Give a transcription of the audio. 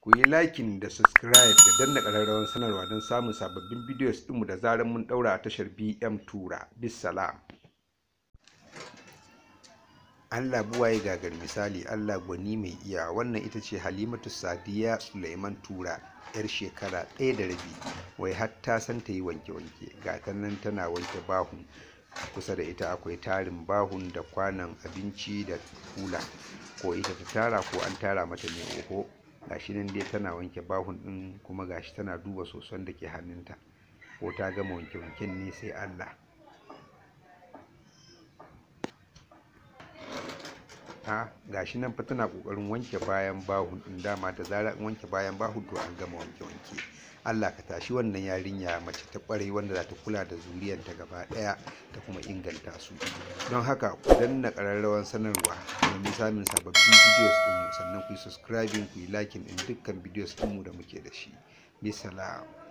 ku yi liking da subscribe da danna ƙararrawar sanarwa don samun sababbin videos ɗinmu da zarar mun ɗaura a tashar bm tura bisalam Allah buwaye gagar misali Allah gwani mai iya wannan ita ce Halimatu Sadiya Suleiman Tura yar shekara ɗaya da rabi wai har ta san ta yi wanke-wanke ga ta nan tana wanke bahun kusa da ita akwai tarin bahun da kwanan abinci da kula ko ita ta tara ko an tara mata ne oho gashi nan dai tana wanke bahun ɗin kuma gashi tana duba soson da ke hannunta ko ta gama wanke-wanken ne sai Allah a gashi nan fa tana kokarin wanke bayan bahun din dama da zarar an wanke bayan bahun to an gama wanke wanke Allah ka tashi wannan yarinya mace ta kwarai wanda za ta kula da zuriyanta gaba daya ta kuma inganta su don haka ku danna kararrawan sanarwa domin samun sababbin videos din sannan ku yi subscribing ku yi liking din dukkan videos din mu da muke da shi bisalam